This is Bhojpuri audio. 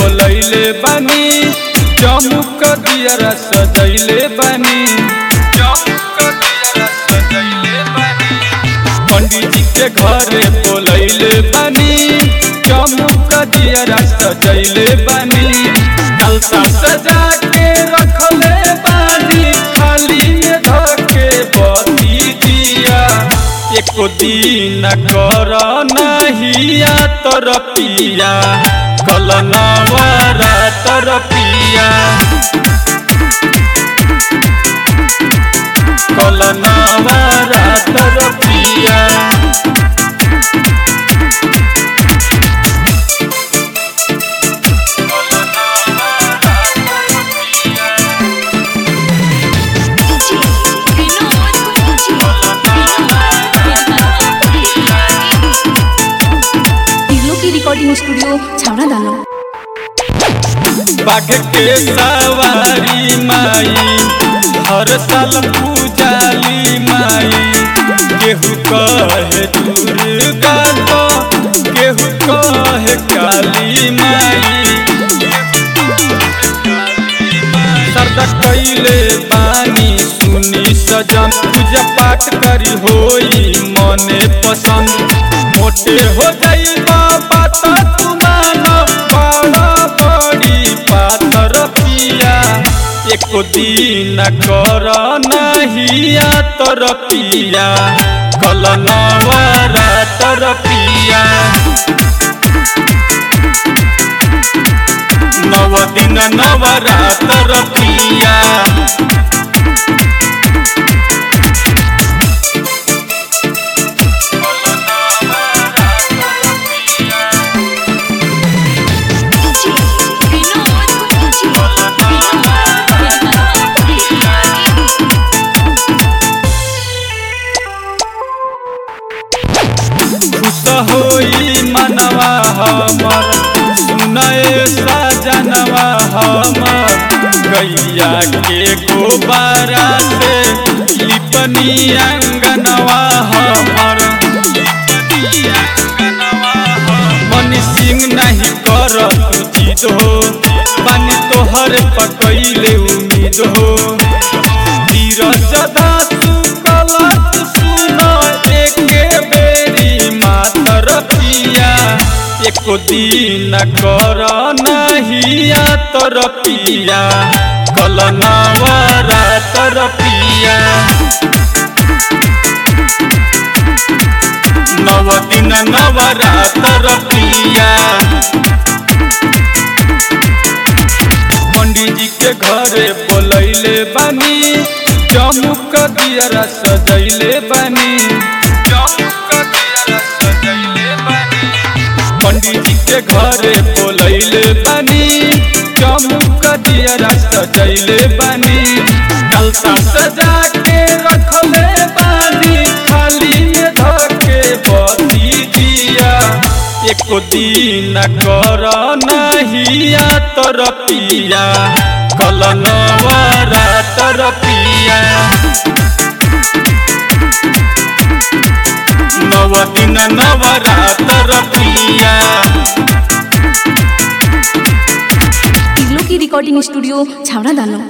बोलैले बानी चमुक दियरा सजैले बानी चमुक दियरा सजैले बानी पंडित जी के घरे बोलैले बानी चमुक दियरा सजैले बानी अलता सजा के रखले बानी खाली में धके बती दिया एको दिन कर नहिया तर पिया कल नवरा तर पिया कल नवरा तर पिया DJ Vinod टिग्लो की रिकॉर्डिंग स्टूडियो छावड़ा दानो बाघ के सवारी माई हर साल पूजाली माई केहू कहे दुर्गा तो केहू कहे काली माई सरदा कैले बानी सुनी सजन पूजा पाठ करी होई मने पसंद मोटे हो जाई बाबा तो तू मानो बड़ा बड़ी पाथर पिया एको दिन कर नहिया तर पिया कल नवरा तर पिया नव दिन नवरातर पिया DJ Vinod खुश होई मनवा हमर सुनए सजनवा हमर गैया के गोबारा से लिपनी अंगनवा हमर मन सिंह नहीं कर जिद हो पानी तोहर पकैले उम्मीद हो धीरज धातु कलत सुनो एके बेरी मातर पिया एको दिन कर नहिया तर पिया कल नवरा तर पिया नव दिन नवरातर पिया पंडित जी के घरे बोलैले बानी चमुक दियरा सजैले बानी चमुक दियरा सजैले बानी पंडित जी के घरे बोलैले बानी चमुक दियरा सजैले बानी अलता सजा के रखले बानी खाली में धके बती दिया एको दिन कर नहिया तर पिया कल नवरा तर पिया नव दिन नवरातर पिया टिग्लो की रिकॉर्डिंग स्टूडियो छावड़ा दानो